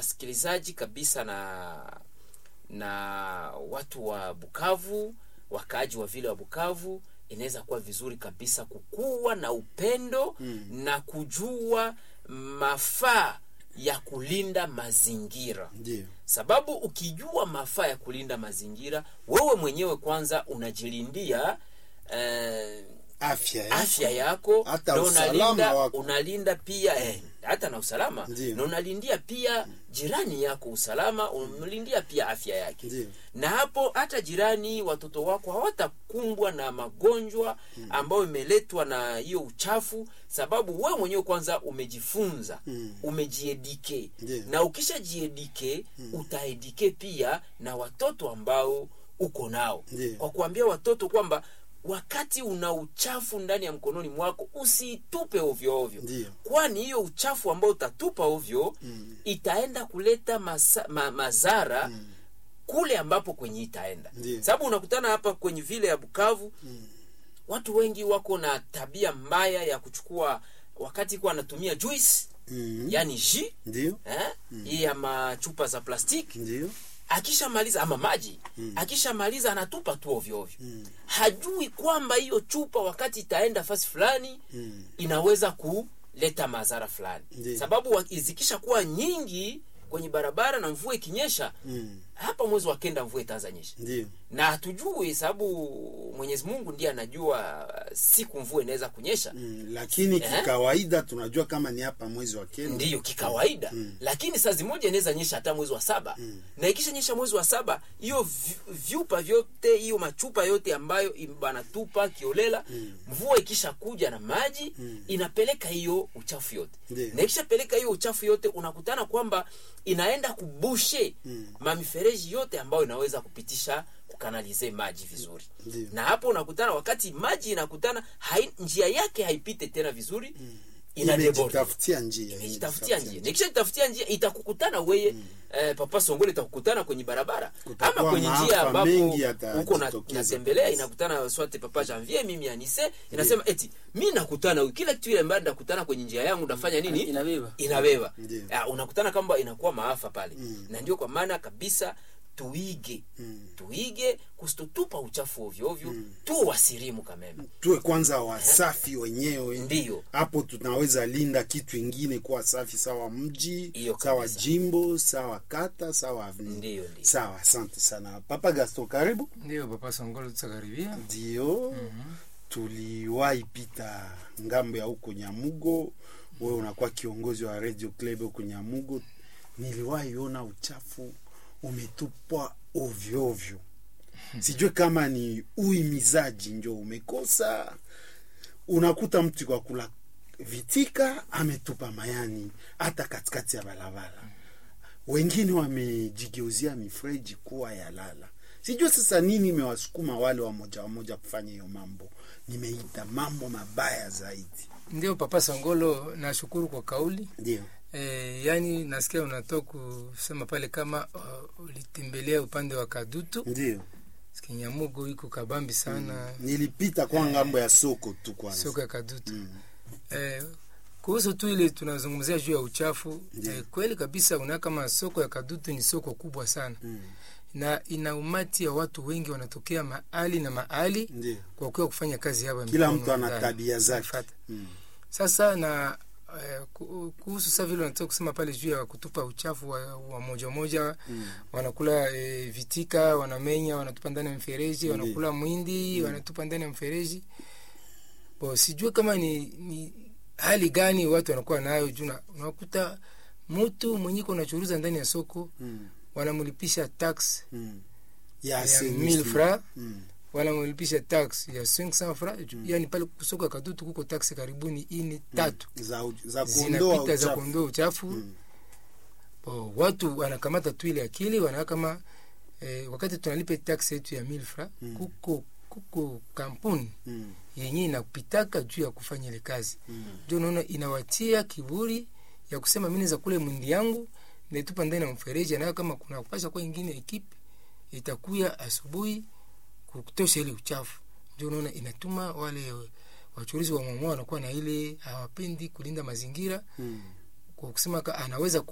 wasikilizaji kabisa na na watu wa Bukavu, wakaaji wa vile wa Bukavu, inaweza kuwa vizuri kabisa kukuwa na upendo mm. na kujua mafaa ya kulinda mazingira ndio sababu ukijua mafaa ya kulinda mazingira wewe mwenyewe kwanza unajilindia eh, afya yako. afya yako Hata na usalama unalinda, wako. unalinda pia eh, hata na usalama Ndiyo. na unalindia pia jirani yako usalama unamlindia pia afya yake Ndiyo. na hapo hata jirani watoto wako hawatakumbwa na magonjwa ambayo imeletwa na hiyo uchafu sababu wewe mwenyewe kwanza umejifunza Mm. umejiedike Ndiyo. na ukishajiedike utaedike pia na watoto ambao uko nao Ndiyo. kwa kuambia watoto kwamba wakati una uchafu ndani ya mkononi mwako usitupe ovyo ovyo Ndiyo. kwani hiyo uchafu ambao utatupa ovyo mm. itaenda kuleta masa, ma, mazara mm. kule ambapo kwenye itaenda Ndiyo. sababu unakutana hapa kwenye vile ya bukavu mm. watu wengi wako na tabia mbaya ya kuchukua wakati kuwa anatumia juice Mhm. yani ji ndio eh? hii ya machupa za plastiki ndio akishamaliza ama maji mm. akishamaliza anatupa tu ovyo ovyo mm. hajui kwamba hiyo chupa wakati itaenda fasi fulani Mm. inaweza kuleta madhara fulani Ndiyo. sababu wa- zikisha kuwa nyingi kwenye barabara na mvua ikinyesha Mm. hapa mwezi wa kenda mvua itaanza nyesha ndio na hatujui sababu mwenyezi mungu ndiye anajua siku mvua inaweza kunyesha Mm, lakini Eh? kikawaida tunajua kama ni hapa mwezi wa kenda ndiyo kikawaida mm. lakini saa zimoja inaweza nyesha hata mwezi wa saba mm. na ikisha nyesha mwezi wa saba hiyo vi- vyupa vyote hiyo machupa yote ambayo im- banatupa kiolela mm. mvua ikisha kuja na maji mm. inapeleka hiyo uchafu yote Ndiyo. na ikishapeleka hiyo uchafu yote unakutana kwamba inaenda kubushe mm. mamifereji yote ambayo inaweza kupitisha kukanalize maji vizuri Ndiyo. na hapo unakutana wakati maji inakutana hai, njia yake haipite tena vizuri mm. inadeborde imejitafutia njia ikitafutia njia nikishajitafutia njia itakukutana weye eh, papa songole itakukutana kwenye barabara Kutakuwa ama kwenye maafa njia ambapo mengi yatajitokeza huko na- kabisa. natembelea inakutana swate papa janvier mimi anise inasema eti mi nakutana kila kitu ile ambayo nakutana kwenye njia yangu nafanya nini Inabeba. inabeba Ndiyo. Ah, unakutana kwamba inakuwa maafa pale na ndio kwa maana kabisa tuige tuige kusitutupa uchafu ovyo ovyo tu wasirimu kameme tuwe kwanza wasafi wenyewe Ndiyo. hapo tunaweza linda kitu ingine kuwa safi sawa mji Hiyo sawa kabisa. jimbo sawa kata sawa avenue. Ndiyo, ndiyo. sawa asante sana papa gaston karibu ndio papa songolo tutakaribia ndio tuliwahi pita ngambo ya huko nyamugo wewe unakuwa kiongozi wa radio club huko nyamugo niliwahi ona uchafu umetupwa ovyo ovyo sijue kama ni uimizaji njo umekosa unakuta mtu kwa kula vitika ametupa mayani hata katikati ya barabara wengine wamejigeuzia mifreji kuwa ya lala sijue sasa nini imewasukuma wale wamoja wamoja kufanya hiyo mambo nimeita mambo mabaya zaidi ndio papa songolo nashukuru kwa kauli ndio e, yani nasikia unatoka kusema pale kama uh, ulitembelea upande wa kadutu ndio kinyamugo iko kabambi sana nilipita kwa ngambo ya soko tu kwanza soko ya kadutu eh, kuhusu tu ile tunazungumzia juu ya uchafu eh, kweli kabisa una kama soko ya kadutu ni soko kubwa sana Mm. na ina umati ya watu wengi wanatokea mahali na mahali ndio kwa kuwa kufanya kazi hapa kila mikono mtu ana ndani. tabia zake Nafuata. mm. sasa na eh, ku- kuhusu sa vile unatoka kusema pale juu ya kutupa uchafu wa, wa moja moja mm. wanakula eh, vitika wanamenya wanatupa ndani ya mfereji Ndiyo. wanakula mwindi wanatupa ndani ya mfereji bo sijue kama ni, ni hali gani watu wanakuwa nayo juu na- unakuta mtu mwenyeko unachuruza ndani ya soko Mm. wanamlipisha tax Mm. ya ya assainissement. 1000 francs Mm. wanamlipisha tax ya 500 francs yani pale kusoko ya kadutu kuko tax karibuni ini tatu za, u- za kuondoa zinapita za uchafu kuondoa uchafu Mm. Bo, watu wanakamata tu ile akili wanaona kama eh, wakati tunalipa tax yetu ya 1000 francs Mm. kuko kuko kampuni Mm. yenye inapitaka juu ya kufanya ile kazi Mm. ndio unaona inawatia kiburi ya kusema mimi naweza kule mwindi yangu naitupa ndani ya mfereji nayo kama kuna kupasha kwa ingine ekipe itakuya asubuhi kutosha ile uchafu ndio unaona inatuma wale wachuruzi wa mwamoa wanakuwa na ile hawapendi kulinda mazingira Mm. kwa kusema ka- anaweza